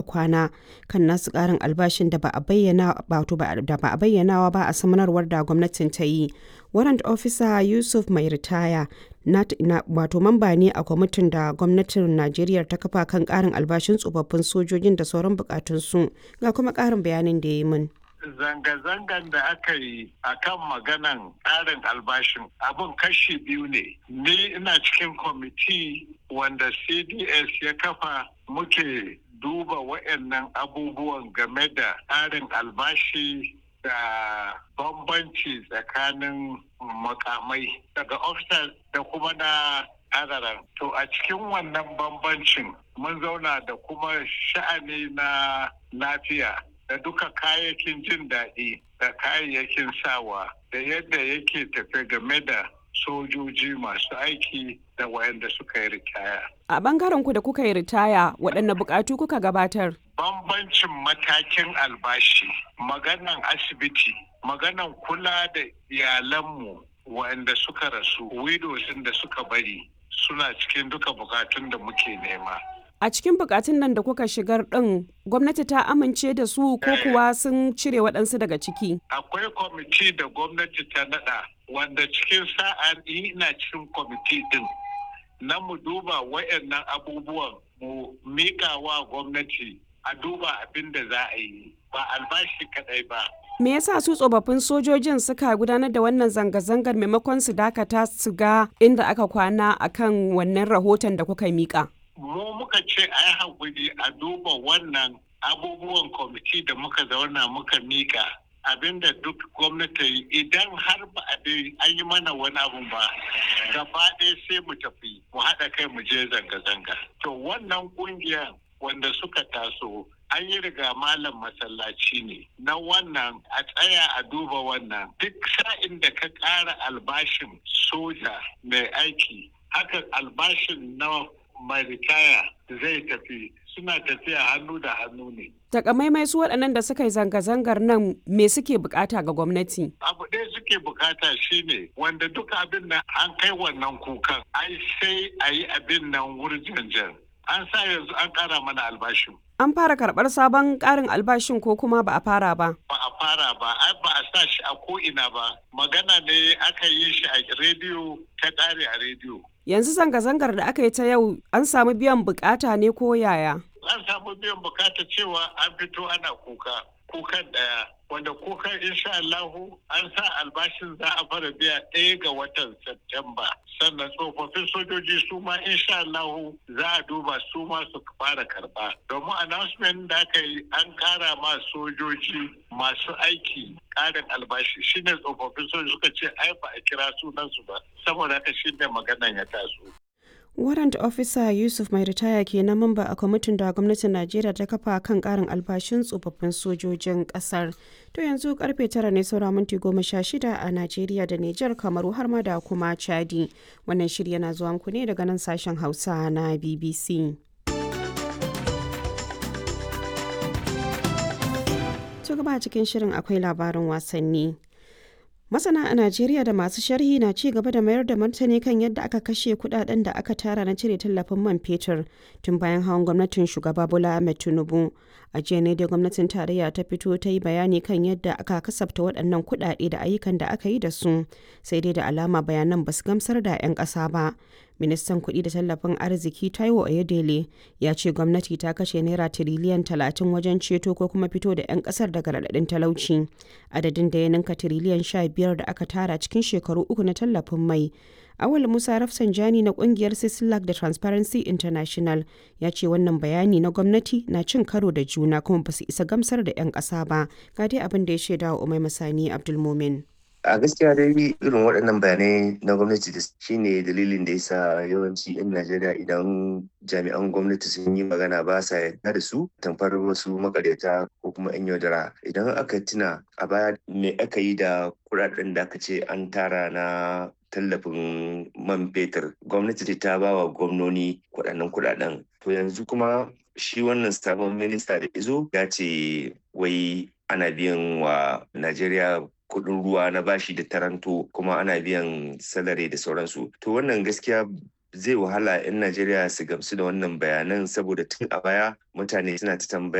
kwana kan nasu ƙarin albashin da ba a bayyanawa ba a samanarwar da gwamnatin ta yi. Warrant Officer Yusuf mai ritaya wato mamba ne a kwamitin da gwamnatin Najeriya ta kafa kan ƙarin albashin tsofaffin sojojin da sauran bukatunsu ga kuma ƙarin bayanin da ya yi min. zanga-zangan da aka yi a kan maganan tsarin albashin abin kashi biyu ne ni ina cikin kwamiti wanda cds ya kafa muke duba waɗannan abubuwan game da tsarin albashi da bambanci tsakanin makamai daga officers da kuma na adaran to a cikin wannan bambancin mun zauna da kuma sha'ani na lafiya da duka kayayyakin jin daɗi da kayayyakin sawa da yadda yake tafe game da sojoji masu aiki da wayanda suka yi ritaya. A bangaren ku da kuka yi ritaya waɗanne buƙatu kuka gabatar? Bambancin matakin albashi, maganan asibiti, maganan kula da iyalanmu wayanda suka rasu, widows da suka bari suna cikin duka bukatun da muke nema. A cikin bukatun nan da kuka shigar ɗin gwamnati ta amince da su ko kuwa sun cire waɗansu daga ciki? Akwai kwamiti da gwamnati ta naɗa wanda cikin sa'a ina cikin kwamiti ɗin na mu duba wayannan abubuwan mu mika wa gwamnati a duba abin da za a yi ba albashi kaɗai ba. Me yasa su tsofaffin sojojin suka gudanar da wannan zanga-zangar maimakon su dakata su ga inda aka kwana akan wannan rahoton da kuka mika? mu muka ce a yi haƙuri a duba wannan abubuwan kwamiti da muka zauna muka mika abinda duk gwamnati idan har ba a an yi mana wani abu ba gaba ɗaya sai mu tafi mu haɗa kai mu je zanga-zanga to wannan ƙungiyar wanda suka taso an yi riga malam masallaci ne na wannan a tsaya a duba wannan duk sa'in da ka ƙara albashin soja mai aiki haka albashin na mai ritaya zai tafi suna tafiya hannu da hannu ne. Takamaimai su waɗannan da suka yi zanga-zangar nan me suke bukata ga gwamnati? Abu ɗaya suke bukata shine wanda duka abin nan an kai wannan kukan ai sai a yi abin nan wurjanjan. An sa yanzu an ƙara mana albashin. An fara karɓar sabon ƙarin albashin ko kuma ba a fara ba? Ba a fara ba, ai ba a sa shi a ko'ina ba. Magana ne aka yi shi a rediyo ta ƙare a rediyo. Yanzu zanga-zangar da aka yi ta yau an samu biyan bukata ne ko yaya? An samu biyan bukata cewa an fito ana kuka, kukan ɗaya. Wanda kukan insha Allahu an sa albashin za a fara biya ɗaya ga watan Septemba. Sannan tsofaffin sojoji su ma insha Allahu za a duba su ma su fara karɓa. Domin announcement da aka yi an ƙara ma sojoji masu aiki ƙarin albashi shine tsofaffin sojoji suka ce ai ba a kira sunansu ba. Saboda haka shine maganan ya taso. Warrant Officer Yusuf mai ritaya ke na mamba a kwamitin da gwamnatin Najeriya ta kafa kan karin albashin tsofaffin sojojin kasar. To yanzu karfe tara ne saura minti goma sha shida a Najeriya da Nijar Kamaru har ma da kuma Chadi. Wannan shirya na zuwa muku ne daga nan sashen Hausa na BBC. To gaba cikin shirin akwai labarin wasanni. Masana a Najeriya da masu sharhi na ci gaba da mayar da martani kan yadda aka kashe kudaden da aka tara na cire tallafin man fetur tun bayan hawan gwamnatin shugaba Bola Ahmed Tinubu. A jiya ne dai gwamnatin tarayya ta fito ta yi bayani kan yadda aka kasafta waɗannan kudade da ayyukan da aka yi da su, sai dai da alama bayanan ba su gamsar da 'yan ƙasa ba. Ministan kuɗi da tallafin arziki Taiwo Oyedele ya ce gwamnati ta kashe naira tiriliyan talatin wajen ceto ko kuma fito da 'yan ƙasar daga raɗaɗin talauci. Adadin da ya ninka tiriliyan sha biyar da aka tara cikin shekaru uku na tallafin mai. Awal Musa Rafsanjani na kungiyar Sislak da Transparency International ya ce wannan bayani na gwamnati na cin karo da juna kuma ba su isa gamsar da 'yan ƙasa ba. Ga dai abin da ya shaida wa Umai Masani Abdulmumin. a gaskiya dai irin waɗannan bayanai na gwamnati da shine dalilin da yasa yawanci 'yan najeriya idan jami'an gwamnati sun yi magana ba sa yarda da su tamfar wasu makaryata ko kuma 'yan yaudara idan aka tuna a baya me aka yi da kuɗaɗen da aka ce an tara na tallafin man fetur gwamnati ta ba wa gwamnoni kuɗaɗen kuɗaɗen to yanzu kuma shi wannan sabon minista da izo ya ce wai ana biyan wa najeriya kuɗin ruwa na bashi da taranto kuma ana biyan salari da sauransu to wannan gaskiya zai wahala 'yan najeriya su gamsu da wannan bayanan saboda tun a baya mutane suna ta tambaya